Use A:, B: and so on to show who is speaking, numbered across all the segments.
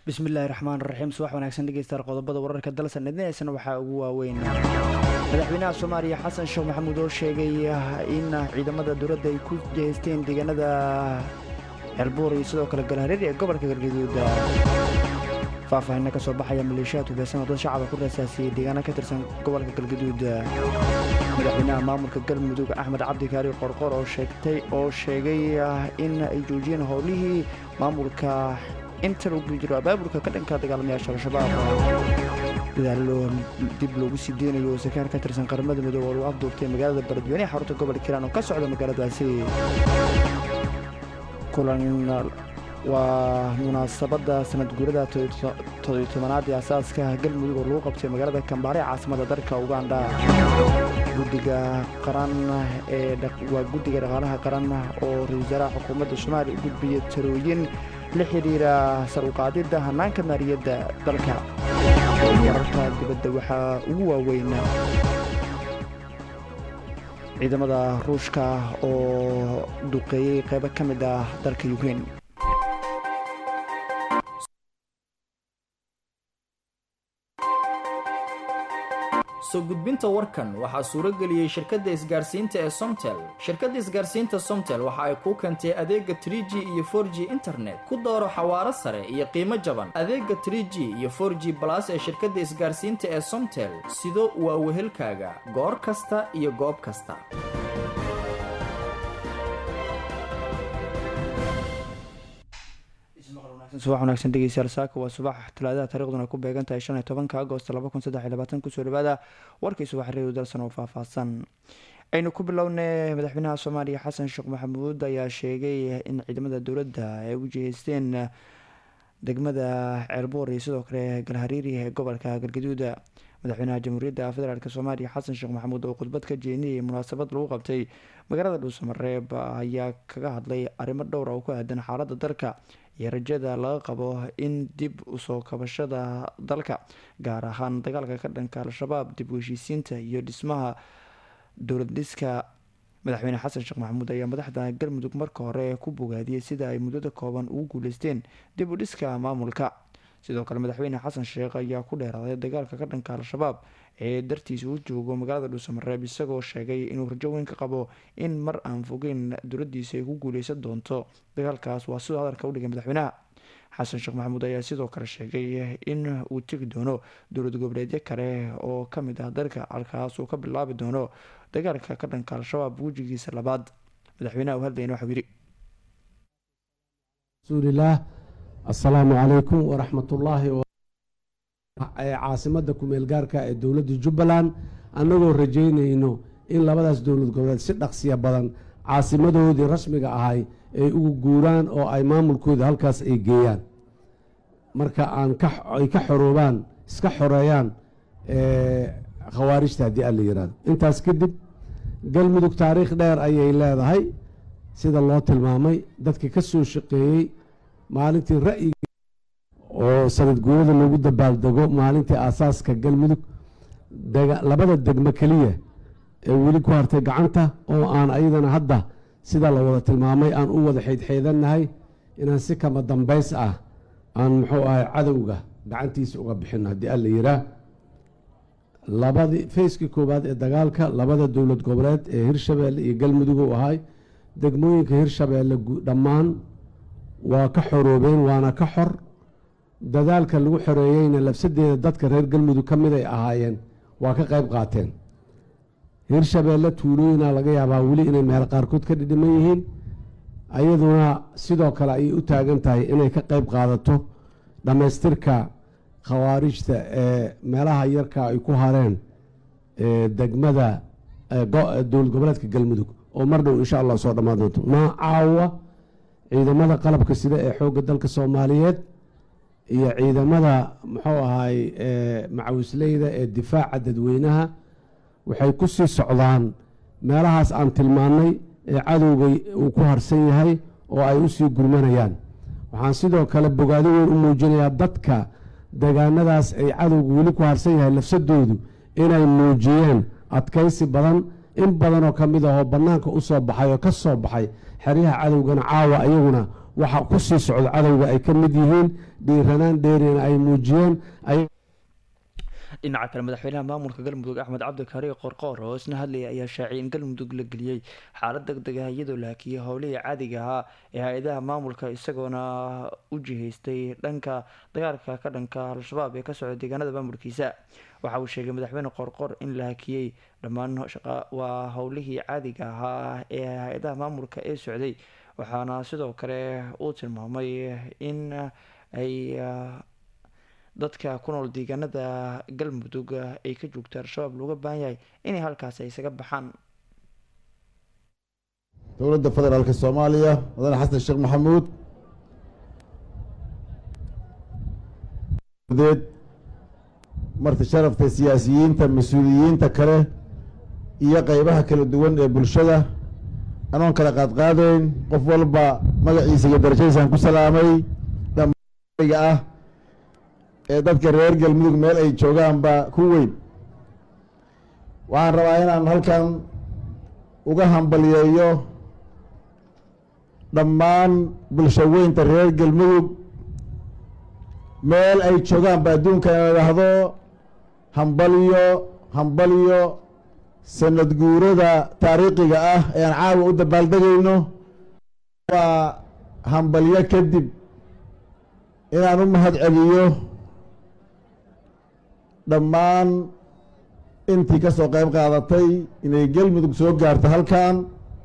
A: bismillaahi raxmaan raxiim subax wanaagsan dhegeystayaal qodobada wararka dalsan idinaysana waxaa ugu waaweyn madaxweynaha soomaaliya xasan sheekh maxamuud oo sheegay in ciidamada dowladda ay ku jeesteen deegaanada xelbuur iyo sidoo kale galhareer ee gobolka galgaduud faahfaahinna ka soo baxaya maleeshiyaad hubeysan oo dad shacaba ku rasaasiyey deegaana ka tirsan gobolka galgaduud madaxweynaha maamulka galmudug axmed cabdi kaari qorqor oo sheegtay oo sheegay in ay joojiyeen howlihii maamulka inta lagu jiro abaabulka ka dhanka dagaalamayaasha al-shabaab dadaalo dib loogu sii deynayo sakaar ka tirsan qaramada midoobe oo lagu afduubtay magaalada baladweyne ee xarunta gobolka hiiraan oo ka socda magaaladaasi kulan waa munaasabadda sanad guurada todobiy tobanaad ee asaaska galmudug oo lagu qabtay magaalada kambaare ee caasimada dalka uganda guddiga qaran ee waa guddiga dhaqaalaha qaran oo ra-isul wasaaraha xukuumadda soomaaliya u gudbiyey talooyin la xidhiira sar uqaadidda hannaanka maaliyadda dalka wararka dibadda waxaa ugu waaweyn ciidamada ruushka oo duqeeyey qaybo ka mid ah dalka ukrein
B: soo gudbinta warkan waxaa suuro geliyey shirkadda isgaarsiinta ee somtel shirkadda isgaarsiinta somtel waxa ay kuu keentay adeega trie g iyo for g internet ku dooro xawaaro sare iyo qiimo jaban adeega trie g iyo for g balas ee shirkadda isgaarsiinta ee somtel sido waa wehelkaaga goor kasta iyo goob kasta
A: subax wanaagsan dhegeystayaal saaka waa subax talaadaha taariikhduna ku beegan tahay shan iyo tobanka agost laba kun saddex iyo labaatan kusoo dhawaada warkii subax reedu dalsan oo faahfaahsan aynu ku bilownay madaxweynaha soomaaliya xasan sheekh maxamuud ayaa sheegay in ciidamada dowladda ay u jiheysteen degmada ceelboor iyo sidoo kale galhariiri ee gobolka galgaduuda madaxweynaha jamhuuriyadda federaalk soomaaliya xasan sheekh maxamuud oo khudbad ka jeedinayay munaasabad lagu qabtay magaalada dhuusamareeb ayaa kaga hadlay arrimo dhowr oo ku aadan xaaladda dalka iyo rajada laga qabo in dib usoo kabashada dalka gaar ahaan dagaalka ka dhanka al-shabaab dib u heshiisiinta iyo dhismaha dowlad dhiska madaxweyne xasan sheekh maxamuud ayaa madaxda galmudug marka hore ku bogaadiyey sida ay muddada kooban ugu guuleysteen dib u dhiska maamulka sidoo kale madaxweyne xasan sheekh ayaa ku dheeraaday dagaalka ka dhanka al-shabaab ee dartiisa uu joogo magaalada dhuusamareeb isagoo sheegay inuu rajo weyn ka qabo in mar aan fogeyn dowladiisa ay ku guuleysan doonto dagaalkaas waa sidoo hadalka udhigay madaxweynaha xasan sheekh maxamuud ayaa sidoo kale sheegay in uu tegi doono dowlad goboleedyo kale oo kamid ah dalka halkaas uu ka bilaabi doono dagaalka ka dhanka al-shabaab wejigiisa labaad madaxweynaha u hadlayna waxau yidhi
C: rasuulilaah assalaamu calaykum waraxmatullaahi caasimada kumeel gaarka ee dowladda jubbaland annagoo rajaynayno in labadaas dowlad goboleed si dhaqsiya badan caasimadoodii rasmiga ahay ay ugu guuraan oo ay maamulkooda halkaas ay geeyaan marka aan ay ka xoroobaan iska xoreeyaan khawaarijta haddii aan la yihahdo intaas kadib galmudug taariikh dheer ayay leedahay sida loo tilmaamay dadka ka soo shaqeeyey maalintii ra'yiga oo sanad guurada lagu dabaaldego maalintii aasaaska galmudug labada degmo keliya ee weli ku hartay gacanta oo aan ayadana hadda sida la wada tilmaamay aan u wada xeydxeedannahay inaan si kama dambays ah aan muxuu ahay cadowga gacantiisa uga bixino haddii aan la yihaa labadii fayskii koowaad ee dagaalka labada dowlad goboleed ee hirshabeelle iyo galmudug u ahay degmooyinka hirshabeelle dhammaan waa ka xoroobeen waana ka xor dadaalka lagu xoreeyeyna labsadeeda dadka reer galmudug ka mid ay ahaayeen waa ka qayb qaateen hirshabeelle tuulooyina laga yaabaa weli inay meel qaarkood ka dhidhiman yihiin ayaduna sidoo kale ayay u taagan tahay inay ka qayb qaadato dhammaystirka khawaarijta ee meelaha yarka ay ku hareen degmada dowlad goboleedka galmudug oo mar dhow insha allah soo dhammaan doonto maa caawa ciidamada qalabka sida ee xoogga dalka soomaaliyeed iyo ciidamada muxuu ahaay macawisleyda ee difaaca dadweynaha waxay ku sii socdaan meelahaas aan tilmaannay ee cadowga uu ku harsan yahay oo ay u sii gurmanayaan waxaan sidoo kale bogaado weyn u muujinayaa dadka deegaanadaas ay cadowga weli ku harsan yahay lafsadoodu inay muujiyeen adkaysi badan in badanoo ka mid ahoo bannaanka u soo baxay oo ka soo baxay xeryaha cadowgana caawa iyaguna waxa ku sii socda cadowga ay ka mid yihiin dhiiranaan dheerina ay muujiyeen
A: dhinaca kale madaxweynaha maamulka galmudug axmed cabdikari qorqoor oo isna hadlayay ayaa shaaciyay in galmudug la geliyey xaalad deg deg ah iyadoo la hakiyay howlihii caadiga ahaa ee hay-adaha maamulka isagoona u jihaystay dhanka dagaalka ka dhanka al-shabaab ee ka socda deegaanada maamulkiisa waxa uu sheegay madaxweyne qorqor in la hakiyey dhammaan waa howlihii caadiga ahaa ee hay-adaha maamulka ee socday waxaana sidoo kale uu tilmaamay in ay dadka ku nool deegaanada galmudug ay ka joogta al-shabaab looga baahan yahay inay halkaasi ay isaga baxaan
D: dowladda federaalk soomaaliya mudane xasan sheekh maxamuud deed marti sharafta siyaasiyiinta mas-uuliyiinta kale iyo qeybaha kala duwan ee bulshada anoon kala qaadqaadayn qof walba magaciisa iyo darajadiisaan ku salaamay dhamga ah ee dadka reer galmudug meel ay joogaanba ku weyn waxaan rabaa inaan halkan uga hambaliyeeyo dhammaan bulsho weynta reer galmudug meel ay joogaanba adduunka ina idhaahdo hambalyo hambalyo sanad guurada taariikhiga ah ee aan caawa u dabaaldegayno waa hambalyo kadib inaan u mahad celiyo dhammaan intii ka soo qayb qaadatay inay galmudug soo gaarto halkan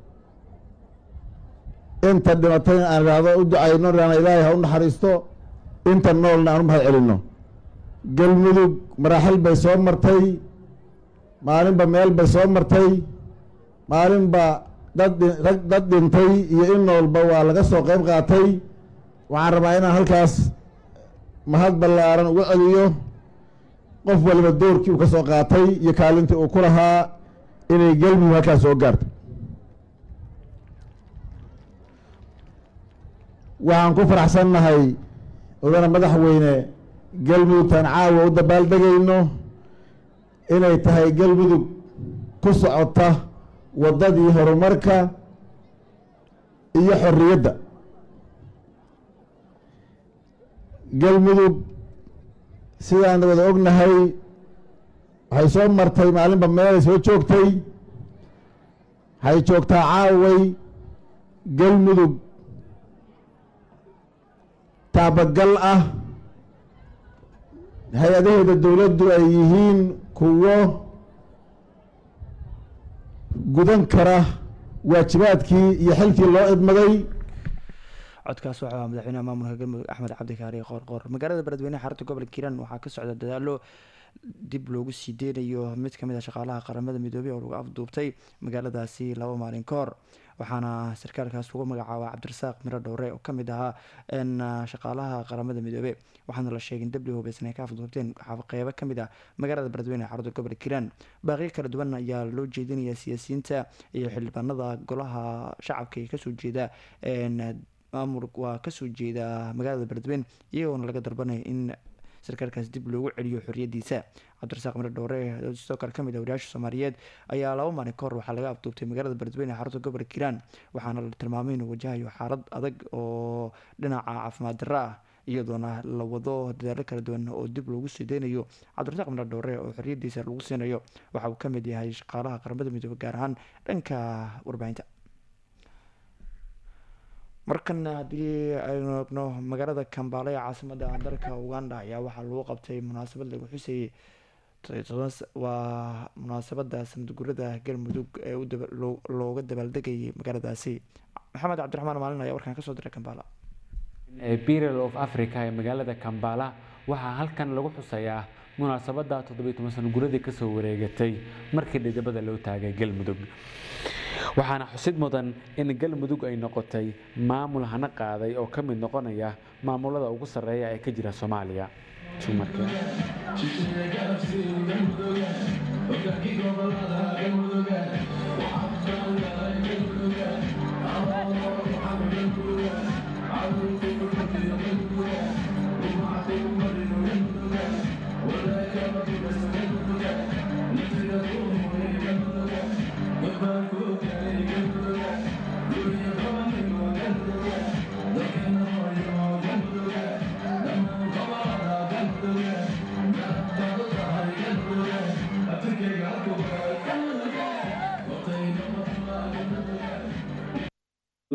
D: inta dhimatayna aan idhaahdo u ducayno inaana ilaahay ha u naxariisto inta noolna aan u mahad celinno galmudug maraaxil bay soo martay maalinba meel bay soo martay maalinba dad rag dad dhintay iyo in noolba waa laga soo qayb qaatay waxaan rabaa inaan halkaas mahad ballaaran uga celiyo qof waliba doorkii uu ka soo qaatay iyo kaalintii uu ku lahaa inay galmudug halkaas soo gaarto waxaan ku faraxsannahay odana madaxweyne galmudugtaan caawa u dabaaldegayno inay tahay galmudug ku socota waddadii horumarka iyo xorriyadda galmudug sidaan wada ognahay waxay soo martay maalinba meelay soo joogtay waxay joogtaa caaway galmudug taabagal ah hay-adaheeda dowladdu ay yihiin kuwo gudan kara waajibaadkii iyo xilkii loo idmaday
A: codkaas waxaa ahaa madaxweynaha maamulka galmudug axmed cabdikaari qoorqoor magaalada beledweyneha xarunta gobolka hiiraan waxaa ka socda dadaalo dib loogu sii deynayo mid kamid a shaqaalaha qaramada midoobey oo lagu afduubtay magaaladaasi laba maalin ka hor waxaana sarkaalkaas lagu magacaaba cabdirasaaq miro dhowre oo kamid ahaa shaqaalaha qaramada midoobe waxaana la sheegay in dabli hubeysan ay ka afduubteen qeybo kamid ah magaalada beledweyne ee xarunta gobolka hiiraan baaqiyo kala duwan ayaa loo jeedinaya siyaasiyiinta iyo xildhibaanada golaha shacabka ee kasoo jeeda maamul waa kasoo jeeda magaalada beledweyne iyagoona laga dalbanaya in sarkaalkaas dib loogu celiyo xoriyadiisa cabdirasaaq miro dhowre sidoo kale kamid ah wariyaasha soomaaliyeed ayaa laba maalin ka hor waxaa laga afduubtay magaalada beledweyne ee xarunta gobolka hiiraan waxaana la tilmaamay inuu wajahayo xaalad adag oo dhinaca caafimaad darro ah iyadoona la wado dadaalo kala duwan oo dib loogu sii deynayo cabdirasaaq miro dhowre oo xoriyadiisa lagu siinayo waxa uu kamid yahay shaqaalaha qaramada midoobe gaar ahaan dhanka warbaahinta markana haddii aynu eegno magaalada kambaale ee caasimada dalka uganda ayaa waxaa lagu qabtay munaasabad lagu xusayay waa munaasabada sanadgurada galmudug ee looga dabaaldegayay magaaladaasi maxamed cabdiraxmaan maalin ayaa warkan kasoo diray kambaala
E: birial of africa ee magaalada kambala waxaa halkan lagu xusayaa munaasabada toddobiy toban sano guradii kasoo wareegatay markii dhidibada loo taagay galmudug waxaana xusid mudan in galmudug ay noqotay maamul hana qaaday oo ka mid noqonaya maamulada ugu sarreeya ee ka jira soomaaliya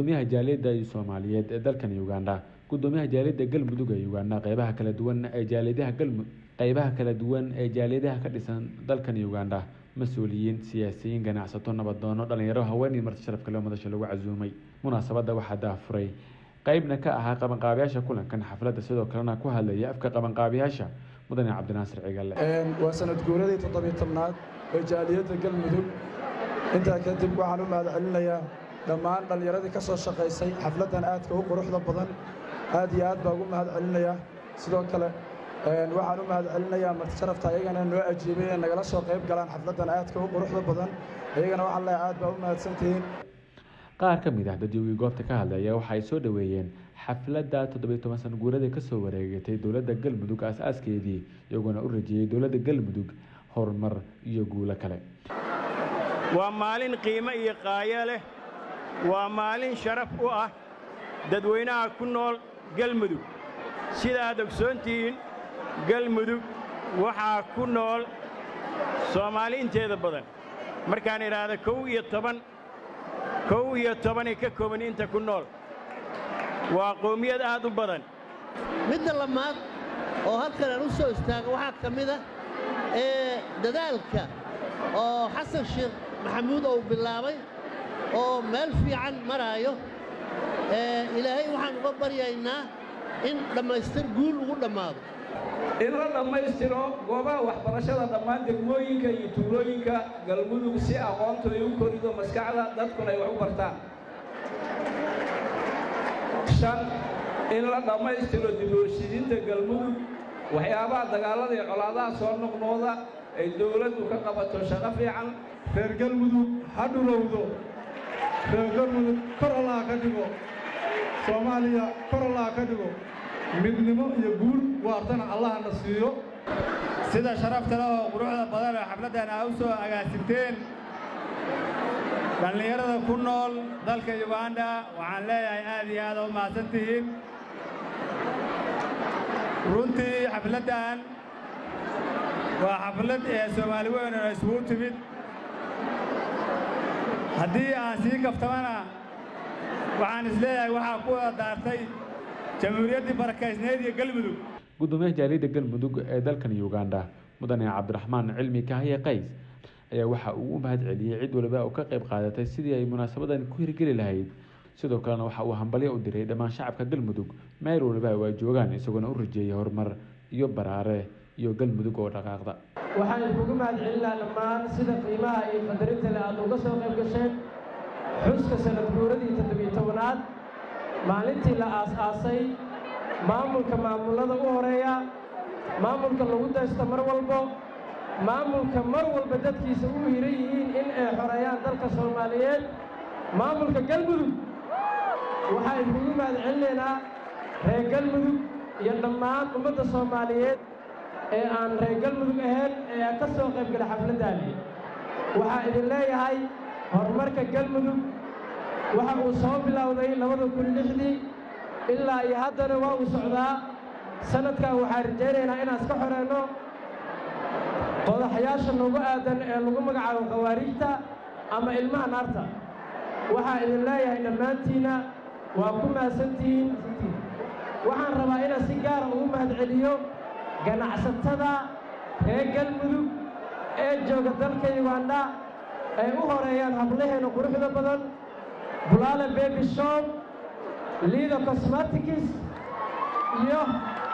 E: gudoomiyaha jaaliyadda soomaaliyeed ee dalkan uganda gudoomiyaha jaaliyadda galmudug ee uganda qeybaha kala duwan ee jaaliyadaha galmudug qeybaha kala duwan ee jaaliyadaha ka dhisan dalkan uganda mas-uuliyiin siyaasiyiin ganacsato nabadoono dhalinyaro haweenii marti sharaf kale oo madasha lagu casuumay munaasabadda waxaa daafuray qeybna ka ahaa qabanqaabiyaasha kulankan xafladda sidoo kalena ku hadlaya afka qabanqaabiyaasha mudane cabdinaasir cigalle
F: waa sanad guuradii toddobiyo tobnaad ee jaaliyadda galmudug intaa kadib waxaan u mahad celinayaa dhammaan dhallinyaradii ka soo shaqaysay xafladdan aadka u quruxda badan aad iyo aad baa ugu mahad celinayaa sidoo kale waxaan u mahad celinayaa marti sharafta ayagana noo ajiibay ee nagala soo qayb galaan xafladdan aadka u quruxda badan ayagana waxaan leeyahay aad baa u mahadsantihiin
E: qaar ka mid ah dadyoogii goobta ka hadlaya waxa ay soo dhoweeyeen xafladda toddobiyo toban san guuradii kasoo wareegatay dowladda galmudug aas-aaskeedii iyagoona u rajeeyey dowladda galmudug horumar iyo guulo kale
G: waa maalin qiimo iyo qaayo leh waa maalin sharaf u ah dadweynaha ku nool galmudug sida aad ogsoontihiin galmudug waxaa ku nool soomaali inteeda badan markaan idhaahda kow iyo toban kow iyo tobanay ka kooban inta ku nool waa qowmiyad aad u badan
H: midda lamaad oo halkan aan u soo istaago waxaa ka mid ah ee dadaalka oo xasan sheekh maxamuud uu bilaabay oo meel fiican maraayo ilaahay waxaan uga baryaynaa in dhammaystir guul ugu dhammaado
I: in la dhammaystiro goobaha waxbarashada dhammaan degmooyinka iyo tuulooyinka galmudug si aqoontooda u korido maskaxda dadkuna ay wax u bartaan shan in la dhammaystiro diblooshidiinta galmudug waxyaabaha dagaallada iyo colaadaha soo noqnooda ay dowladdu ka qabato shaqo fiican
J: reer galmudug ha dhulowdo reer galmudug kor allaha ka dhigo soomaaliya kor allaha ka dhigo midnimo iyo guul waartana allahna siiyo
K: sida sharafta leh oo quruxda badan oo xafladdan aa u soo agaasinteen dhallinyarada ku nool dalka yuganda waxaan leeyahay aad iyo aada u mahadsan tihiin runtii xafladdan waa xaflad ee soomaali weyn oo isugu timid haddii aan sii kaftamana waxaan isleeyahay waxaa ku wada daartay jamhuuriyaddii barakaysneyd iyo galmudug
E: gudoomiyaha jaaliyadda galmudug ee dalkan uganda mudane cabdiraxmaan cilmi kahye qays ayaa waxa uu u mahad celiyey cid waliba oo ka qayb qaadatay sidii ay munaasabadan ku hirgeli lahayd sidoo kalena waxa uu hambalyo u diray dhammaan shacabka galmudug meel waliba waa joogaan isagoona u rajeeyay horumar iyo baraare iyo galmudug oo dhaqaaqda
L: waxaan idinkugu mahad celinaa dhammaan sida qiimaha iyo qadarinta le aad uga soo qayb gasheen xuska sanad guuradii toddobiyo tobanaad maalintii la aas-aasay maamulka maamullada u horeeya maamulka lagu daysto mar walbo maamulka mar walba dadkiisa u hiran yihiin in ay xoreeyaan dalka soomaaliyeed maamulka galmudug waxaa idinkugu mahad celinaynaa reer galmudug iyo dhammaan ummadda soomaaliyeed ee aan reer galmudug ahayn ee ka soo qaybgala xafladdaani waxaa idin leeyahay horumarka galmudug waxa uu soo bilowday labada kun lixdii ilaa iyo haddana waa uu socdaa sanadkan waxaan rajaynaynaa inaan iska xoreyno qodaxyaasha noogu aadan ee lagu magacaabo khawaariijta ama ilmaha naarta waxaa idin leeyahay dhammaantiinna waa ku mahadsantihiin waxaan rabaa inaan si gaara ugu mahad celiyo ganacsatada reer galmudug ee jooga dalka yuganda ay u horeeyaan hablaheena quruxda badan bulaale bebi shop liida cosmatics iyo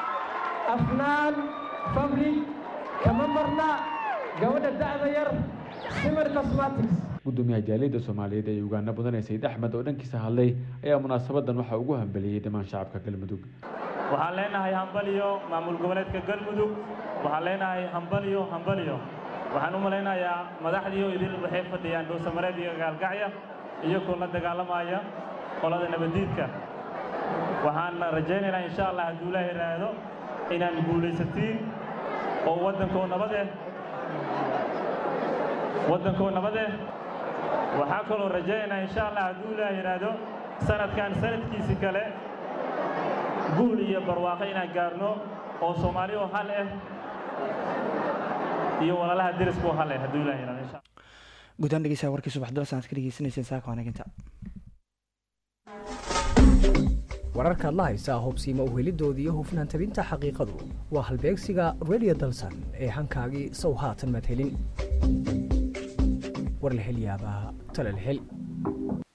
L: afnaan fabric kama marna gabadha da'da yar simir cosmatics
E: gudoomiyaha jaaliyadda soomaaliyeed ee uganda mudane sayid axmed oo dhankiisa hadlay ayaa munaasabadan waxaa ugu hambeliyey dhammaan shacabka galmudug
M: waxaan leenahay hambaliyo maamul goboleedka galmudug waxaan leenahay hambaliyo hambaliyo waxaan u malaynayaa madaxdiioo idin waxay fadhiyaan dhuusamareed iyo gaalgacya iyagoo la dagaalamaya qolada nabaddiidka waxaan rajaynaynaa insha allah hadduu ilaahay raado inaan guulaysatiin oo waddankoo nabadeh waddankoo nabadeh waxaa kaloo rajaynaynaa insha allah hadduu ilaahay raado sanadkan sanadkiisi kale guul iyo barwaaqo inaan gaarno oo soomaali oo hal ah iyo walaalaha deriska oo hal ah hadduu ilaahay raado insha
A: guddaan dhegeysaa warkii subax dal sanaad ka dhegeysaneyseen saaka wanaginta
N: wararkaad la haysaa hubsiima uhelidooda iyo hufnaan tabinta xaqiiqadu waa halbeegsiga redio dalsan ee hankaagii sow haatan madhelin war la hel yaabaa tala la hel